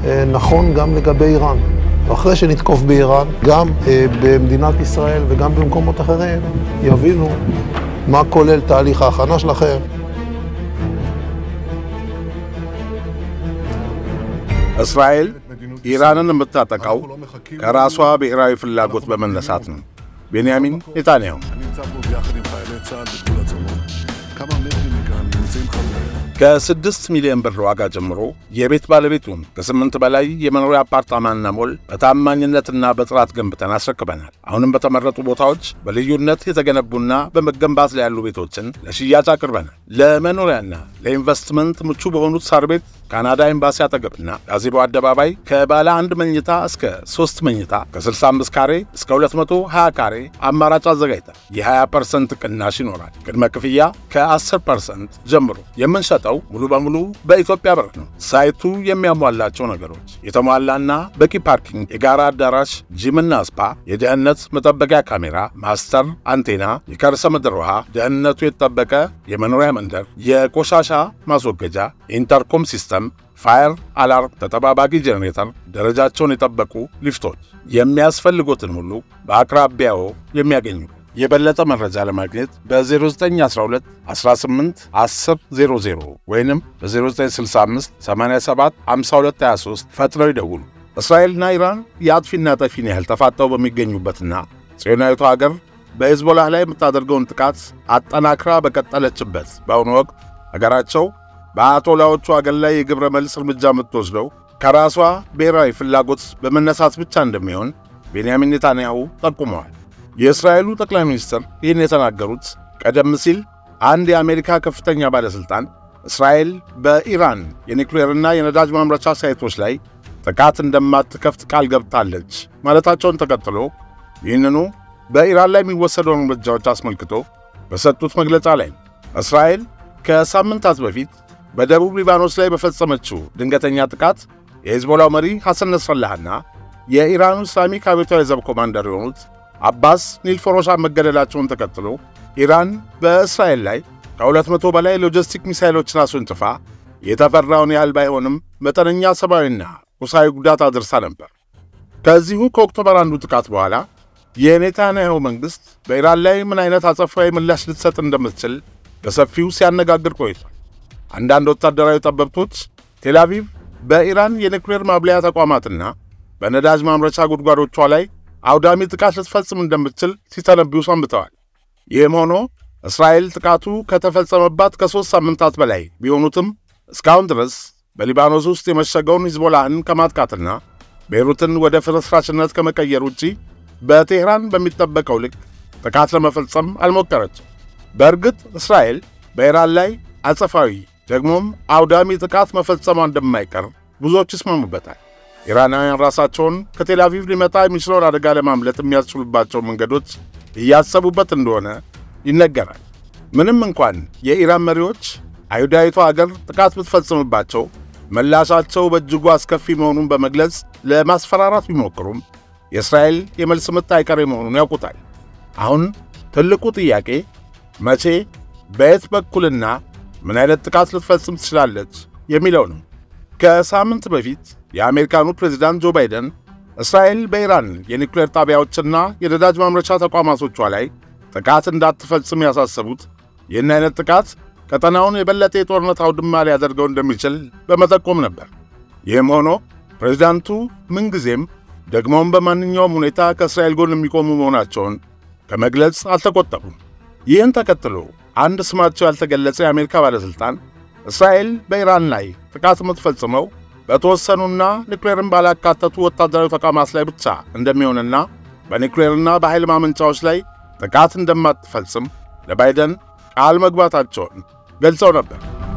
נכון גם לגבי איראן. ואחרי שנתקוף באיראן, גם במדינת ישראל וגם במקומות אחרים, יבינו מה כולל תהליך ההכנה שלכם. እስራኤል ኢራንን የምታጠቃው ከራሷ ብሔራዊ ፍላጎት በመነሳት ነው። ቤንያሚን ኔታንያሁ ከስድስት ሚሊዮን ብር ዋጋ ጀምሮ የቤት ባለቤቱን ከስምንት በላይ የመኖሪያ አፓርታማና ሞል በታማኝነትና በጥራት ገንብተን አስረክበናል። አሁንም በተመረጡ ቦታዎች በልዩነት የተገነቡና በመገንባት ላይ ያሉ ቤቶችን ለሽያጭ አቅርበናል። ለመኖሪያና ለኢንቨስትመንት ምቹ በሆኑት ሳር ቤት ካናዳ ኤምባሲ አጠገብና ጋዜቦ አደባባይ ከባለ አንድ መኝታ እስከ ሶስት መኝታ ከ65 ካሬ እስከ 220 ካሬ አማራጭ አዘጋጅተን የ20 ፐርሰንት ቅናሽ ይኖራል። ቅድመ ክፍያ ከ10 ፐርሰንት ጀምሮ የምንሸጠው ሙሉ በሙሉ በኢትዮጵያ ብር ነው። ሳይቱ የሚያሟላቸው ነገሮች የተሟላና በቂ ፓርኪንግ፣ የጋራ አዳራሽ፣ ጂምና ስፓ፣ የደህንነት መጠበቂያ ካሜራ፣ ማስተር አንቴና፣ የከርሰ ምድር ውሃ፣ ደህንነቱ የተጠበቀ የመኖሪያ መንደር፣ የቆሻሻ ማስወገጃ፣ ኢንተርኮም ሲስተም ፋየር አላርም፣ ተጠባባቂ ጄኔሬተር፣ ደረጃቸውን የጠበቁ ሊፍቶች፣ የሚያስፈልጎትን ሁሉ በአቅራቢያዎ የሚያገኙ። የበለጠ መረጃ ለማግኘት በ0912 18 10 00 ወይንም በ0965 87 52 23 ፈጥነው ይደውሉ። እስራኤልና ኢራን የአጥፊና ጠፊን ያህል ተፋጠው በሚገኙበትና ጽዮናዊቷ ሀገር በሄዝቦላህ ላይ የምታደርገውን ጥቃት አጠናክራ በቀጠለችበት በአሁኑ ወቅት አገራቸው በአያቶላዎቹ አገር ላይ የግብረ መልስ እርምጃ የምትወስደው ከራሷ ብሔራዊ ፍላጎት በመነሳት ብቻ እንደሚሆን ቤንያሚን ኔታንያሁ ጠቁመዋል። የእስራኤሉ ጠቅላይ ሚኒስትር ይህን የተናገሩት ቀደም ሲል አንድ የአሜሪካ ከፍተኛ ባለሥልጣን እስራኤል በኢራን የኒውክሌርና የነዳጅ ማምረቻ ሳይቶች ላይ ጥቃት እንደማትከፍት ቃል ገብታለች ማለታቸውን ተከትሎ ይህንኑ በኢራን ላይ የሚወሰደውን እርምጃዎች አስመልክቶ በሰጡት መግለጫ ላይ እስራኤል ከሳምንታት በፊት በደቡብ ሊባኖስ ላይ በፈጸመችው ድንገተኛ ጥቃት የሄዝቦላው መሪ ሐሰን ነስረላህና የኢራኑ እስላሚክ አብዮታዊ ዘብ ኮማንደር የሆኑት አባስ ኒልፎሮሻ መገደላቸውን ተከትሎ ኢራን በእስራኤል ላይ ከሁለት መቶ በላይ ሎጂስቲክ ሚሳይሎችን አስወንጭፋ የተፈራውን ያህል ባይሆንም መጠነኛ ሰብአዊና ቁሳዊ ጉዳት አድርሳ ነበር። ከዚሁ ከኦክቶበር አንዱ ጥቃት በኋላ የኔታንያሁ መንግሥት በኢራን ላይ ምን አይነት አጸፋዊ ምላሽ ልትሰጥ እንደምትችል በሰፊው ሲያነጋግር ቆይቷል። አንዳንድ ወታደራዊ ጠበብቶች ቴልአቪቭ በኢራን የኒውክሌር ማብለያ ተቋማትና በነዳጅ ማምረቻ ጉድጓዶቿ ላይ አውዳሚ ጥቃት ልትፈጽም እንደምትችል ሲተነብዩ ሰንብተዋል። ይህም ሆኖ እስራኤል ጥቃቱ ከተፈጸመባት ከሦስት ሳምንታት በላይ ቢሆኑትም እስካሁን ድረስ በሊባኖስ ውስጥ የመሸገውን ሂዝቦላህን ከማጥቃትና ቤይሩትን ወደ ፍርስራሽነት ከመቀየር ውጪ በቴህራን በሚጠበቀው ልክ ጥቃት ለመፈጸም አልሞከረችም። በእርግጥ እስራኤል በኢራን ላይ አጸፋዊ ደግሞም አውዳሚ ጥቃት መፈጸሟ እንደማይቀር ብዙዎች ይስማሙበታል። ኢራናውያን ራሳቸውን ከቴል አቪቭ ሊመጣ የሚችለውን አደጋ ለማምለጥ የሚያስችሉባቸው መንገዶች እያሰቡበት እንደሆነ ይነገራል። ምንም እንኳን የኢራን መሪዎች አይሁዳዊቷ አገር ጥቃት ብትፈጽምባቸው ምላሻቸው በእጅጉ አስከፊ መሆኑን በመግለጽ ለማስፈራራት ቢሞክሩም የእስራኤል የመልስ ምት አይቀሬ መሆኑን ያውቁታል። አሁን ትልቁ ጥያቄ መቼ፣ በየት በኩልና ምን አይነት ጥቃት ልትፈጽም ትችላለች የሚለው ነው። ከሳምንት በፊት የአሜሪካኑ ፕሬዚዳንት ጆ ባይደን እስራኤል በኢራን የኒውክሌር ጣቢያዎችና የነዳጅ ማምረቻ ተቋማቶቿ ላይ ጥቃት እንዳትፈጽም ያሳሰቡት ይህን አይነት ጥቃት ቀጠናውን የበለጠ የጦርነት አውድማ ሊያደርገው እንደሚችል በመጠቆም ነበር። ይህም ሆኖ ፕሬዚዳንቱ ምንጊዜም ደግሞም በማንኛውም ሁኔታ ከእስራኤል ጎን የሚቆሙ መሆናቸውን ከመግለጽ አልተቆጠቡም። ይህን ተከትሎ አንድ ስማቸው ያልተገለጸ የአሜሪካ ባለሥልጣን እስራኤል በኢራን ላይ ጥቃት የምትፈጽመው በተወሰኑና ኒውክሌርን ባላካተቱ ወታደራዊ ተቋማት ላይ ብቻ እንደሚሆንና በኒውክሌርና በኃይል ማመንጫዎች ላይ ጥቃት እንደማትፈጽም ለባይደን ቃል መግባታቸውን ገልጸው ነበር።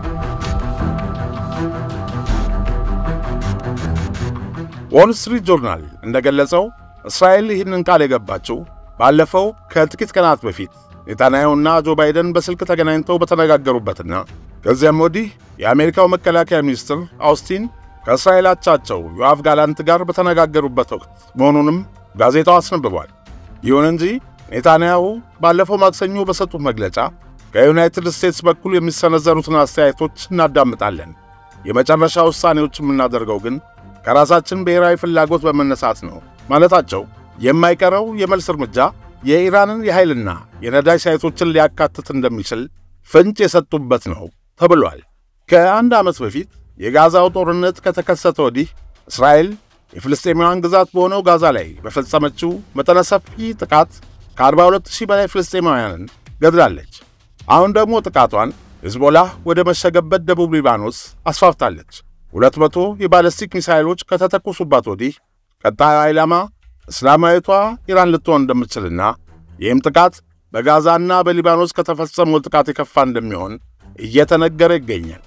ዎል ስትሪት ጆርናል እንደገለጸው እስራኤል ይህንን ቃል የገባችው ባለፈው ከጥቂት ቀናት በፊት ኔታንያሁና ጆ ባይደን በስልክ ተገናኝተው በተነጋገሩበትና ከዚያም ወዲህ የአሜሪካው መከላከያ ሚኒስትር አውስቲን ከእስራኤል አቻቸው ዮአፍ ጋላንት ጋር በተነጋገሩበት ወቅት መሆኑንም ጋዜጣው አስነብቧል። ይሁን እንጂ ኔታንያሁ ባለፈው ማክሰኞ በሰጡት መግለጫ ከዩናይትድ ስቴትስ በኩል የሚሰነዘሩትን አስተያየቶች እናዳምጣለን፣ የመጨረሻ ውሳኔዎች የምናደርገው ግን ከራሳችን ብሔራዊ ፍላጎት በመነሳት ነው ማለታቸው የማይቀረው የመልስ እርምጃ የኢራንን የኃይልና የነዳጅ ሳይቶችን ሊያካትት እንደሚችል ፍንጭ የሰጡበት ነው ተብሏል። ከአንድ ዓመት በፊት የጋዛው ጦርነት ከተከሰተ ወዲህ እስራኤል የፍልስጤማውያን ግዛት በሆነው ጋዛ ላይ በፈጸመችው መጠነ ሰፊ ጥቃት ከ42000 በላይ ፍልስጤማውያንን ገድላለች። አሁን ደግሞ ጥቃቷን ሂዝቦላህ ወደ መሸገበት ደቡብ ሊባኖስ አስፋፍታለች። 200 የባለስቲክ ሚሳይሎች ከተተኮሱባት ወዲህ ቀጣዩ ኢላማ እስላማዊቷ ኢራን ልትሆን እንደምትችልና ይህም ጥቃት በጋዛና በሊባኖስ ከተፈጸመው ጥቃት የከፋ እንደሚሆን እየተነገረ ይገኛል።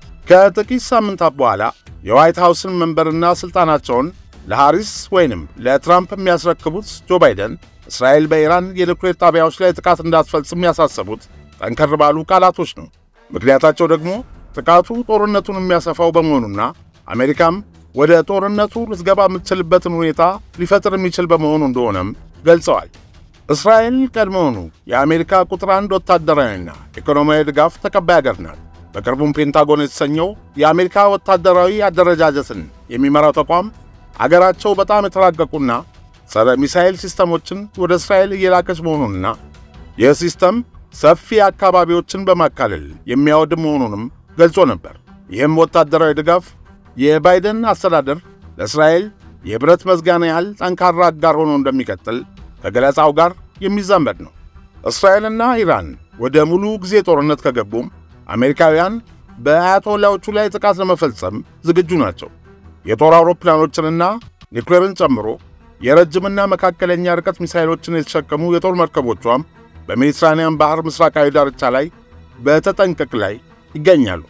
ከጥቂት ሳምንታት በኋላ የዋይት ሃውስን መንበርና ሥልጣናቸውን ለሃሪስ ወይንም ለትራምፕ የሚያስረክቡት ጆ ባይደን እስራኤል በኢራን የኒውክሌር ጣቢያዎች ላይ ጥቃት እንዳትፈጽም ያሳሰቡት ጠንከር ባሉ ቃላቶች ነው። ምክንያታቸው ደግሞ ጥቃቱ ጦርነቱን የሚያሰፋው በመሆኑና አሜሪካም ወደ ጦርነቱ ልትገባ የምትችልበትን ሁኔታ ሊፈጥር የሚችል በመሆኑ እንደሆነም ገልጸዋል። እስራኤል ቀድሞውኑ የአሜሪካ ቁጥር አንድ ወታደራዊና ኢኮኖሚያዊ ድጋፍ ተቀባይ አገር ናት። በቅርቡም ፔንታጎን የተሰኘው የአሜሪካ ወታደራዊ አደረጃጀትን የሚመራው ተቋም አገራቸው በጣም የተራቀቁና ጸረ ሚሳኤል ሲስተሞችን ወደ እስራኤል እየላከች መሆኑንና ይህ ሲስተም ሰፊ አካባቢዎችን በማካለል የሚያወድም መሆኑንም ገልጾ ነበር። ይህም ወታደራዊ ድጋፍ የባይደን አስተዳደር ለእስራኤል የብረት መዝጋና ያህል ጠንካራ አጋር ሆኖ እንደሚቀጥል ከገለጻው ጋር የሚዛመድ ነው። እስራኤልና ኢራን ወደ ሙሉ ጊዜ ጦርነት ከገቡም አሜሪካውያን በአያቶላዎቹ ላይ ጥቃት ለመፈጸም ዝግጁ ናቸው። የጦር አውሮፕላኖችንና ኒውክሌርን ጨምሮ የረጅምና መካከለኛ ርቀት ሚሳይሎችን የተሸከሙ የጦር መርከቦቿም በሜዲትራንያን ባህር ምስራቃዊ ዳርቻ ላይ በተጠንቀቅ ላይ ይገኛሉ።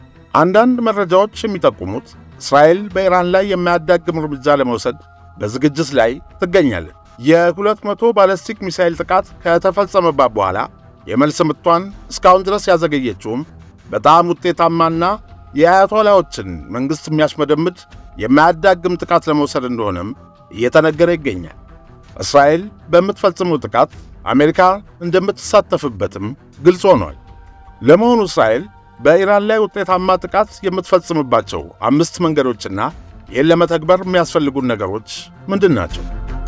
አንዳንድ መረጃዎች የሚጠቁሙት እስራኤል በኢራን ላይ የማያዳግም እርምጃ ለመውሰድ በዝግጅት ላይ ትገኛለች። የሁለት መቶ ባለስቲክ ሚሳይል ጥቃት ከተፈጸመባት በኋላ የመልስ ምቷን እስካሁን ድረስ ያዘገየችውም በጣም ውጤታማና የአያቶላዎችን መንግሥት የሚያሽመደምድ የማያዳግም ጥቃት ለመውሰድ እንደሆነም እየተነገረ ይገኛል። እስራኤል በምትፈጽመው ጥቃት አሜሪካ እንደምትሳተፍበትም ግልጽ ሆኗል። ለመሆኑ እስራኤል በኢራን ላይ ውጤታማ ጥቃት የምትፈጽምባቸው አምስት መንገዶችና ይህን ለመተግበር የሚያስፈልጉን ነገሮች ምንድን ናቸው?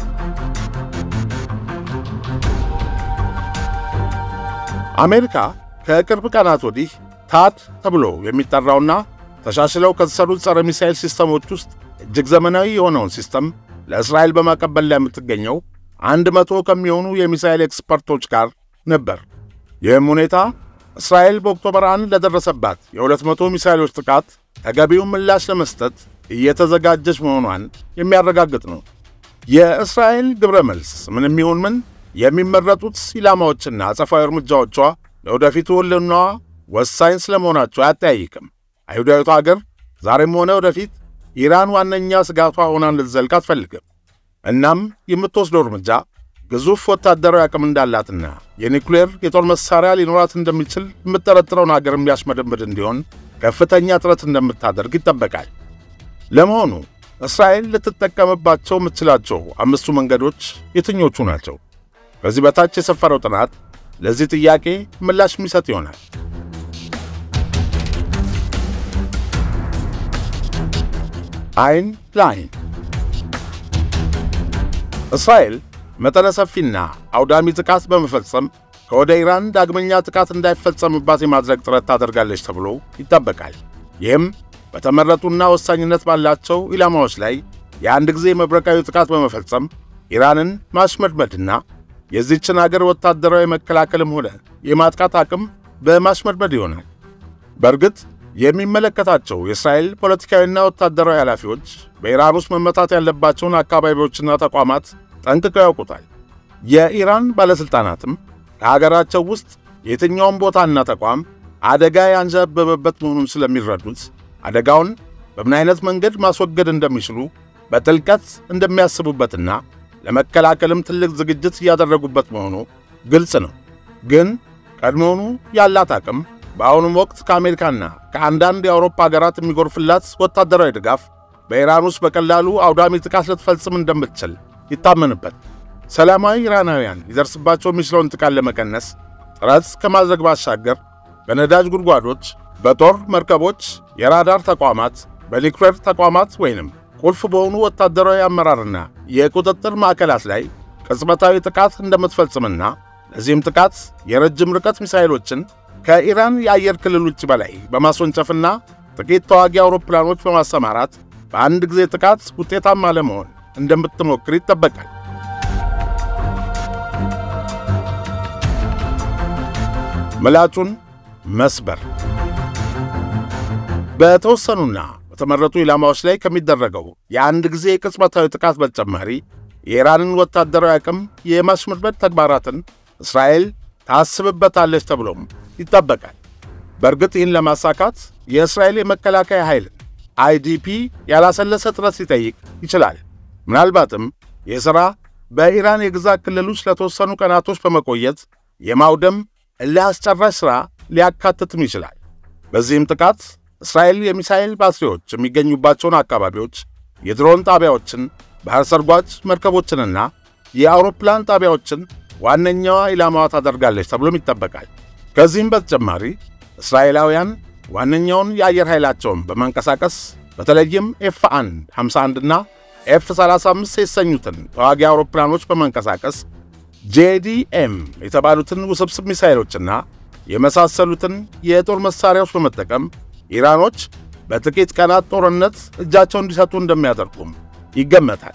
አሜሪካ ከቅርብ ቀናት ወዲህ ታድ ተብሎ የሚጠራውና ተሻሽለው ከተሰሩት ጸረ ሚሳኤል ሲስተሞች ውስጥ እጅግ ዘመናዊ የሆነውን ሲስተም ለእስራኤል በማቀበል ላይ የምትገኘው አንድ መቶ ከሚሆኑ የሚሳኤል ኤክስፐርቶች ጋር ነበር። ይህም ሁኔታ እስራኤል በኦክቶበር አንድ ለደረሰባት የሁለት መቶ ሚሳኤሎች ጥቃት ተገቢውን ምላሽ ለመስጠት እየተዘጋጀች መሆኗን የሚያረጋግጥ ነው። የእስራኤል ግብረ መልስ ምንም ይሁን ምን የሚመረጡት ኢላማዎችና አጸፋዊ እርምጃዎቿ ለወደፊቱ ሕልውናዋ ወሳኝ ስለመሆናቸው አያጠያይቅም። አይሁዳዊቷ አገር ዛሬም ሆነ ወደፊት ኢራን ዋነኛ ስጋቷ ሆና እንድትዘልቅ አትፈልግም። እናም የምትወስደው እርምጃ ግዙፍ ወታደራዊ አቅም እንዳላትና የኒውክሌር የጦር መሳሪያ ሊኖራት እንደሚችል የምጠረጥረውን አገር የሚያሽመደምድ እንዲሆን ከፍተኛ ጥረት እንደምታደርግ ይጠበቃል። ለመሆኑ እስራኤል ልትጠቀምባቸው የምትችላቸው አምስቱ መንገዶች የትኞቹ ናቸው? ከዚህ በታች የሰፈረው ጥናት ለዚህ ጥያቄ ምላሽ የሚሰጥ ይሆናል። አይን ለአይን እስራኤል መጠነ ሰፊና አውዳሚ ጥቃት በመፈጸም ከወደ ኢራን ዳግመኛ ጥቃት እንዳይፈጸምባት የማድረግ ጥረት ታደርጋለች ተብሎ ይጠበቃል። ይህም በተመረጡና ወሳኝነት ባላቸው ኢላማዎች ላይ የአንድ ጊዜ መብረቃዊ ጥቃት በመፈጸም ኢራንን ማሽመድመድና የዚችን አገር ወታደራዊ መከላከልም ሆነ የማጥቃት አቅም በማሽመድመድ ይሆናል። በእርግጥ የሚመለከታቸው የእስራኤል ፖለቲካዊና ወታደራዊ ኃላፊዎች በኢራን ውስጥ መመታት ያለባቸውን አካባቢዎችና ተቋማት ጠንቅቀው ያውቁታል። የኢራን ባለሥልጣናትም ከሀገራቸው ውስጥ የትኛውም ቦታና ተቋም አደጋ ያንዣበበበት መሆኑን ስለሚረዱት አደጋውን በምን አይነት መንገድ ማስወገድ እንደሚችሉ በጥልቀት እንደሚያስቡበትና ለመከላከልም ትልቅ ዝግጅት እያደረጉበት መሆኑ ግልጽ ነው። ግን ቀድሞውኑ ያላት አቅም በአሁኑም ወቅት ከአሜሪካና ከአንዳንድ የአውሮፓ ሀገራት የሚጎርፍላት ወታደራዊ ድጋፍ በኢራን ውስጥ በቀላሉ አውዳሚ ጥቃት ልትፈጽም እንደምትችል ይታመንበት። ሰላማዊ ኢራናውያን ሊደርስባቸው የሚችለውን ጥቃት ለመቀነስ ጥረት ከማድረግ ባሻገር በነዳጅ ጉድጓዶች፣ በጦር መርከቦች፣ የራዳር ተቋማት፣ በኒውክሌር ተቋማት ወይንም ቁልፍ በሆኑ ወታደራዊ አመራርና የቁጥጥር ማዕከላት ላይ ቅጽበታዊ ጥቃት እንደምትፈጽምና ለዚህም ጥቃት የረጅም ርቀት ሚሳይሎችን ከኢራን የአየር ክልል ውጭ በላይ በማስወንጨፍና ጥቂት ተዋጊ አውሮፕላኖች በማሰማራት በአንድ ጊዜ ጥቃት ውጤታማ ለመሆን እንደምትሞክር ይጠበቃል። ምላጩን መስበር በተወሰኑና በተመረጡ ኢላማዎች ላይ ከሚደረገው የአንድ ጊዜ ቅጽበታዊ ጥቃት በተጨማሪ የኢራንን ወታደራዊ አቅም የማሽመድመድ ተግባራትን እስራኤል ታስብበታለች ተብሎም ይጠበቃል። በእርግጥ ይህን ለማሳካት የእስራኤል የመከላከያ ኃይልን አይዲፒ ያላሰለሰ ጥረት ሊጠይቅ ይችላል። ምናልባትም ይህ ሥራ በኢራን የግዛት ክልሎች ለተወሰኑ ቀናቶች በመቆየት የማውደም እልህ አስጨራሽ ሥራ ሊያካትትም ይችላል። በዚህም ጥቃት እስራኤል የሚሳኤል ባትሪዎች የሚገኙባቸውን አካባቢዎች፣ የድሮን ጣቢያዎችን፣ ባሕር ሰርጓጅ መርከቦችንና የአውሮፕላን ጣቢያዎችን ዋነኛዋ ኢላማዋ ታደርጋለች ተብሎም ይጠበቃል። ከዚህም በተጨማሪ እስራኤላውያን ዋነኛውን የአየር ኃይላቸውን በማንቀሳቀስ በተለይም ኤፍ 1 51 እና ኤፍ 35 የተሰኙትን ተዋጊ አውሮፕላኖች በማንቀሳቀስ ጄዲኤም የተባሉትን ውስብስብ ሚሳይሎችና የመሳሰሉትን የጦር መሣሪያዎች በመጠቀም ኢራኖች በጥቂት ቀናት ጦርነት እጃቸውን እንዲሰጡ እንደሚያደርጉም ይገመታል።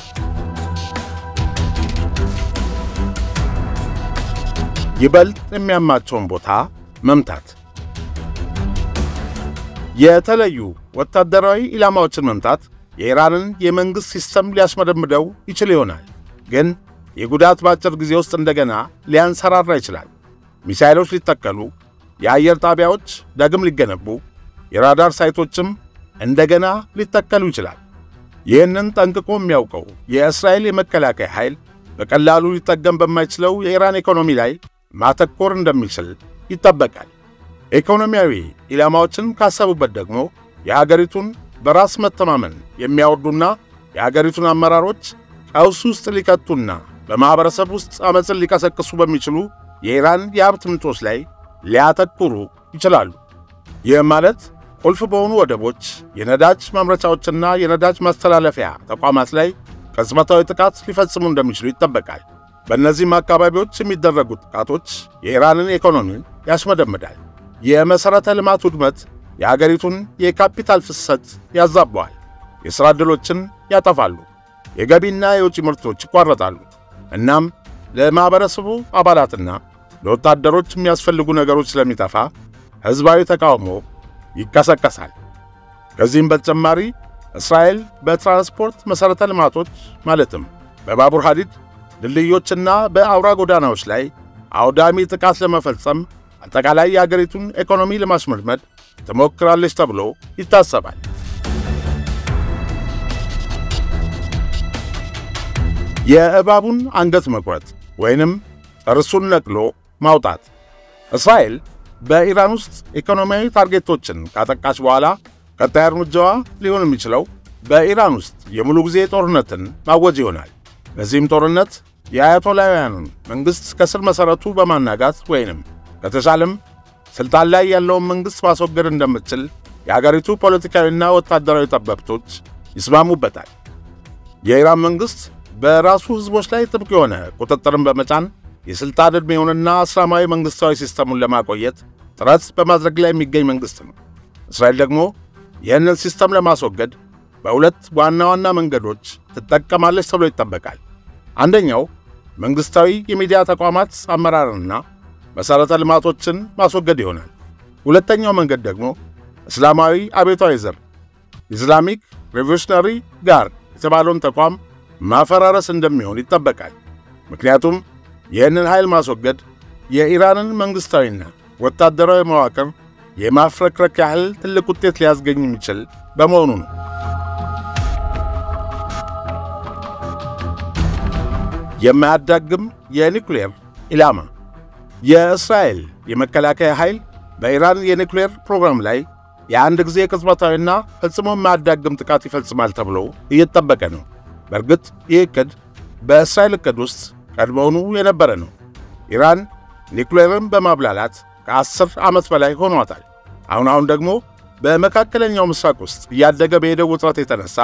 ይበልጥ የሚያማቸውን ቦታ መምታት የተለዩ ወታደራዊ ኢላማዎችን መምታት የኢራንን የመንግሥት ሲስተም ሊያሽመደምደው ይችል ይሆናል። ግን የጉዳት በአጭር ጊዜ ውስጥ እንደገና ሊያንሰራራ ይችላል። ሚሳይሎች ሊተከሉ፣ የአየር ጣቢያዎች ዳግም ሊገነቡ፣ የራዳር ሳይቶችም እንደገና ሊተከሉ ይችላል። ይህንን ጠንቅቆ የሚያውቀው የእስራኤል የመከላከያ ኃይል በቀላሉ ሊጠገም በማይችለው የኢራን ኢኮኖሚ ላይ ማተኮር እንደሚችል ይጠበቃል። ኢኮኖሚያዊ ኢላማዎችን ካሰቡበት ደግሞ የአገሪቱን በራስ መተማመን የሚያወርዱና የአገሪቱን አመራሮች ቀውስ ውስጥ ሊከቱና በማኅበረሰብ ውስጥ ዓመፅን ሊቀሰቅሱ በሚችሉ የኢራን የሀብት ምንጮች ላይ ሊያተኩሩ ይችላሉ። ይህም ማለት ቁልፍ በሆኑ ወደቦች፣ የነዳጅ ማምረቻዎችና የነዳጅ ማስተላለፊያ ተቋማት ላይ ቅጽበታዊ ጥቃት ሊፈጽሙ እንደሚችሉ ይጠበቃል። በእነዚህም አካባቢዎች የሚደረጉት ጥቃቶች የኢራንን ኢኮኖሚ ያሽመደምዳል። የመሠረተ ልማት ውድመት የአገሪቱን የካፒታል ፍሰት ያዛበዋል። የሥራ ዕድሎችን ያጠፋሉ። የገቢና የውጭ ምርቶች ይቋረጣሉ። እናም ለማኅበረሰቡ አባላትና ለወታደሮች የሚያስፈልጉ ነገሮች ስለሚጠፋ ሕዝባዊ ተቃውሞ ይቀሰቀሳል። ከዚህም በተጨማሪ እስራኤል በትራንስፖርት መሠረተ ልማቶች ማለትም በባቡር ሐዲድ፣ ድልድዮችና በአውራ ጎዳናዎች ላይ አውዳሚ ጥቃት ለመፈጸም አጠቃላይ የአገሪቱን ኢኮኖሚ ለማሽመድመድ ትሞክራለች ተብሎ ይታሰባል። የእባቡን አንገት መቁረጥ ወይንም ጥርሱን ነቅሎ ማውጣት። እስራኤል በኢራን ውስጥ ኢኮኖሚያዊ ታርጌቶችን ካጠቃች በኋላ ቀጣይ እርምጃዋ ሊሆን የሚችለው በኢራን ውስጥ የሙሉ ጊዜ ጦርነትን ማወጅ ይሆናል። በዚህም ጦርነት የአያቶላውያኑን መንግሥት ከስር መሠረቱ በማናጋት ወይንም ከተቻለም ሥልጣን ላይ ያለውን መንግሥት ማስወገድ እንደምትችል የአገሪቱ ፖለቲካዊና ወታደራዊ ጠበብቶች ይስማሙበታል። የኢራን መንግሥት በራሱ ሕዝቦች ላይ ጥብቅ የሆነ ቁጥጥርን በመጫን የሥልጣን ዕድሜውንና እስላማዊ መንግሥታዊ ሲስተሙን ለማቆየት ጥረት በማድረግ ላይ የሚገኝ መንግሥት ነው። እስራኤል ደግሞ ይህንን ሲስተም ለማስወገድ በሁለት ዋና ዋና መንገዶች ትጠቀማለች ተብሎ ይጠበቃል። አንደኛው መንግሥታዊ የሚዲያ ተቋማት አመራርና መሠረተ ልማቶችን ማስወገድ ይሆናል። ሁለተኛው መንገድ ደግሞ እስላማዊ አብዮታዊ ዘር ኢስላሚክ ሬቮሉሽነሪ ጋርድ የተባለውን ተቋም ማፈራረስ እንደሚሆን ይጠበቃል። ምክንያቱም ይህንን ኃይል ማስወገድ የኢራንን መንግሥታዊና ወታደራዊ መዋቅር የማፍረክረክ ያህል ትልቅ ውጤት ሊያስገኝ የሚችል በመሆኑ ነው። የማያዳግም የኒውክሌር ኢላማ የእስራኤል የመከላከያ ኃይል በኢራን የኒውክሌር ፕሮግራም ላይ የአንድ ጊዜ ቅጽበታዊና ፈጽሞ የማያዳግም ጥቃት ይፈጽማል ተብሎ እየተጠበቀ ነው። በእርግጥ ይህ ዕቅድ በእስራኤል ዕቅድ ውስጥ ቀድሞውኑ የነበረ ነው። ኢራን ኒውክሌርን በማብላላት ከአስር ዓመት በላይ ሆኗታል። አሁን አሁን ደግሞ በመካከለኛው ምስራቅ ውስጥ እያደገ በሄደው ውጥረት የተነሳ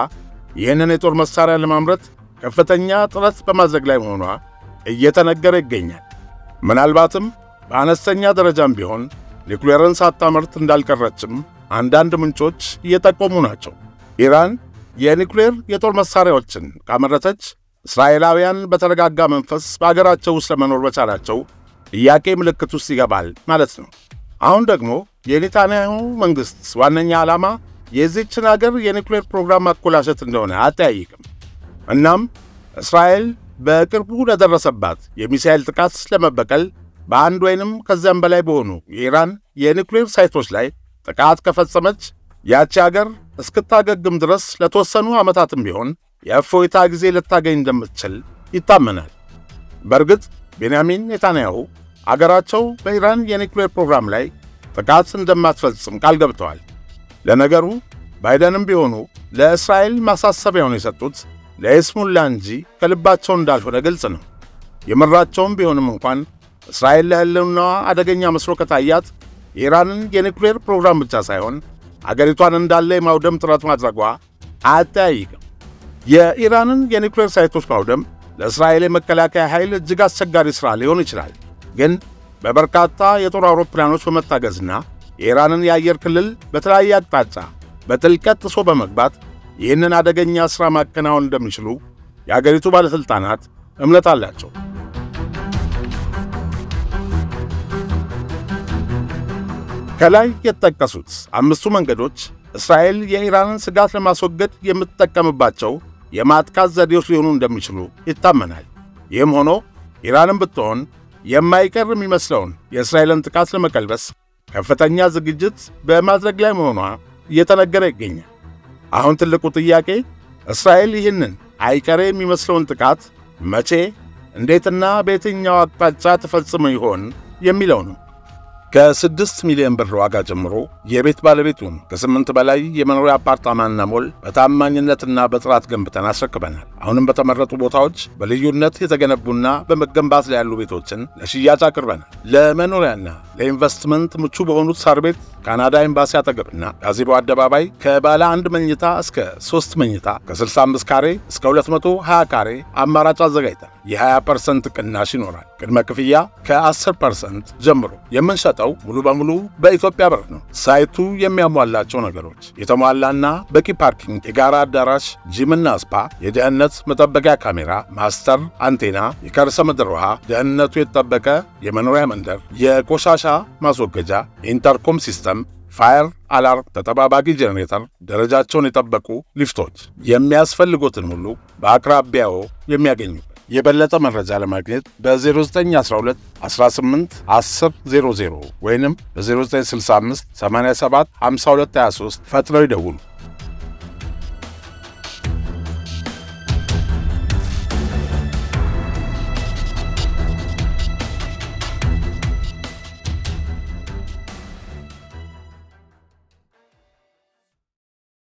ይህንን የጦር መሣሪያ ለማምረት ከፍተኛ ጥረት በማድረግ ላይ መሆኗ እየተነገረ ይገኛል። ምናልባትም በአነስተኛ ደረጃም ቢሆን ኒውክሌርን ሳታመርት እንዳልቀረችም አንዳንድ ምንጮች እየጠቆሙ ናቸው። ኢራን የኒውክሌር የጦር መሣሪያዎችን ካመረተች እስራኤላውያን በተረጋጋ መንፈስ በአገራቸው ውስጥ ለመኖር መቻላቸው ጥያቄ ምልክት ውስጥ ይገባል ማለት ነው። አሁን ደግሞ የኔታንያሁ መንግሥት ዋነኛ ዓላማ የዚችን አገር የኒውክሌር ፕሮግራም ማኮላሸት እንደሆነ አጠያይቅም። እናም እስራኤል በቅርቡ ለደረሰባት የሚሳኤል ጥቃት ለመበቀል በአንድ ወይንም ከዚያም በላይ በሆኑ የኢራን የኒውክሌር ሳይቶች ላይ ጥቃት ከፈጸመች ያቺ አገር እስክታገግም ድረስ ለተወሰኑ ዓመታትም ቢሆን የእፎይታ ጊዜ ልታገኝ እንደምትችል ይታመናል። በእርግጥ ቤንያሚን ኔታንያሁ አገራቸው በኢራን የኒውክሌር ፕሮግራም ላይ ጥቃት እንደማትፈጽም ቃል ገብተዋል። ለነገሩ ባይደንም ቢሆኑ ለእስራኤል ማሳሰቢያውን የሰጡት ለይስሙላ እንጂ ከልባቸው እንዳልሆነ ግልጽ ነው። የምራቸውም ቢሆንም እንኳን እስራኤል ለሕልውናዋ አደገኛ መስሎ ከታያት የኢራንን የኒውክሌር ፕሮግራም ብቻ ሳይሆን አገሪቷን እንዳለ የማውደም ጥረት ማድረጓ አያጠያይቅም። የኢራንን የኒውክሌር ሳይቶች ማውደም ለእስራኤል የመከላከያ ኃይል እጅግ አስቸጋሪ ሥራ ሊሆን ይችላል። ግን በበርካታ የጦር አውሮፕላኖች በመታገዝና የኢራንን የአየር ክልል በተለያየ አቅጣጫ በጥልቀት ጥሶ በመግባት ይህንን አደገኛ ሥራ ማከናወን እንደሚችሉ የአገሪቱ ባለሥልጣናት እምነት አላቸው። ከላይ የተጠቀሱት አምስቱ መንገዶች እስራኤል የኢራንን ስጋት ለማስወገድ የምትጠቀምባቸው የማጥቃት ዘዴዎች ሊሆኑ እንደሚችሉ ይታመናል። ይህም ሆኖ ኢራንም ብትሆን የማይቀር የሚመስለውን የእስራኤልን ጥቃት ለመቀልበስ ከፍተኛ ዝግጅት በማድረግ ላይ መሆኗ እየተነገረ ይገኛል። አሁን ትልቁ ጥያቄ እስራኤል ይህንን አይቀሬ የሚመስለውን ጥቃት መቼ፣ እንዴትና በየትኛው አቅጣጫ ተፈጽሞ ይሆን የሚለው ነው። ከስድስት ሚሊዮን ብር ዋጋ ጀምሮ የቤት ባለቤቱን ከስምንት በላይ የመኖሪያ አፓርታማና ሞል በታማኝነትና በጥራት ገንብተን አስረክበናል። አሁንም በተመረጡ ቦታዎች በልዩነት የተገነቡና በመገንባት ላይ ያሉ ቤቶችን ለሽያጭ አቅርበናል። ለመኖሪያና ለኢንቨስትመንት ምቹ በሆኑት ሳር ቤት ካናዳ ኤምባሲ አጠገብና ጋዜቦ አደባባይ ከባለ አንድ መኝታ እስከ ሶስት መኝታ ከ65 ካሬ እስከ 220 ካሬ አማራጭ አዘጋጅተን የ20 ፐርሰንት ቅናሽ ይኖራል። ቅድመ ክፍያ ከ10 ፐርሰንት ጀምሮ የምንሸጠው ሙሉ በሙሉ በኢትዮጵያ ብር ነው። ሳይቱ የሚያሟላቸው ነገሮች የተሟላና በቂ ፓርኪንግ፣ የጋራ አዳራሽ፣ ጂምና ስፓ፣ የደህንነት መጠበቂያ ካሜራ፣ ማስተር አንቴና፣ የከርሰ ምድር ውሃ፣ ደህንነቱ የተጠበቀ የመኖሪያ መንደር፣ የቆሻሻ ማስወገጃ፣ ኢንተርኮም ሲስተም ፋየር አላርም፣ ተጠባባቂ ጄኔሬተር፣ ደረጃቸውን የጠበቁ ሊፍቶች፣ የሚያስፈልጎትን ሁሉ በአቅራቢያው የሚያገኙበት። የበለጠ መረጃ ለማግኘት በ0912 18 10 00 ወይንም በ0965 87 52 23 ፈጥነው ይደውሉ።